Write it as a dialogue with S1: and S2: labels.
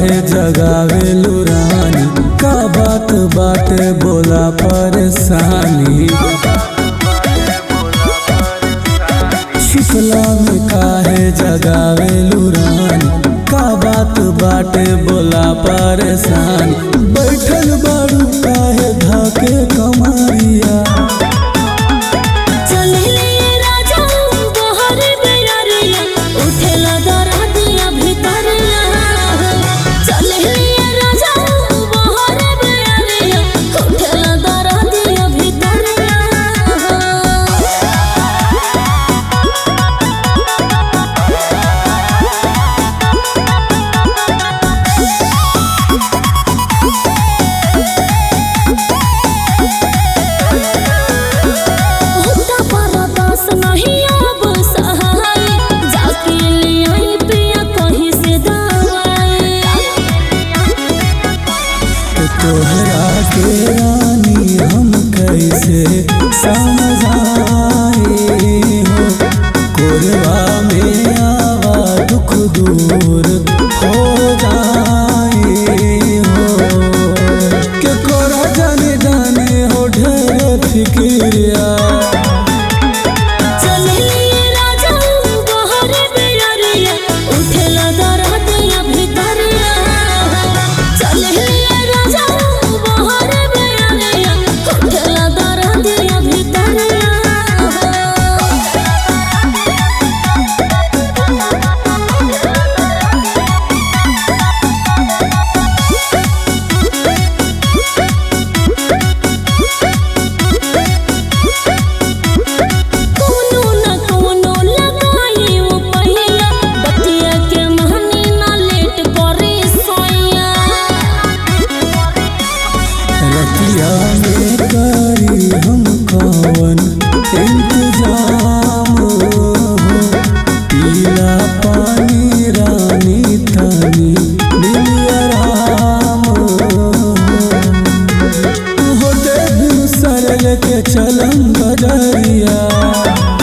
S1: काहे जगावे लुरानी का बात बाटे बोला परेशानी छिपला में काहे जगावे लुरानी का बात बाटे बोला परेशानी बैठल बाड़ू काहे धाके कमारिया
S2: चलिए राजा बहर बेरिया उठेला दरदिया भीतरिया चलिए राजा बहर बेरिया उठेला दरदिया भीतरिया होता परदास नहीं अब सहाय जाके ले आई पिया कहीं से दवाई
S1: तो तोहरा के रानी हम कैसे समझाए हो कोरबा में आवा दुख दूर हो जाए हो के कोरा जाने जाने हो ढेर फिक्रिया
S2: चलिए राजा बहर बेरिया उठेला दरदिया भीतरिया चलिए राजा बहर बेरिया उठेला दरदिया भीतरिया कोनो न कोनो लगाई वो पहिया बतिया के महनी न लेट करे सोया
S1: रतिया में करी हम कवन इंतजाम हो पीला पानी रानी तनी दिल आराम हो होते बिन सरल के चलम बजरिया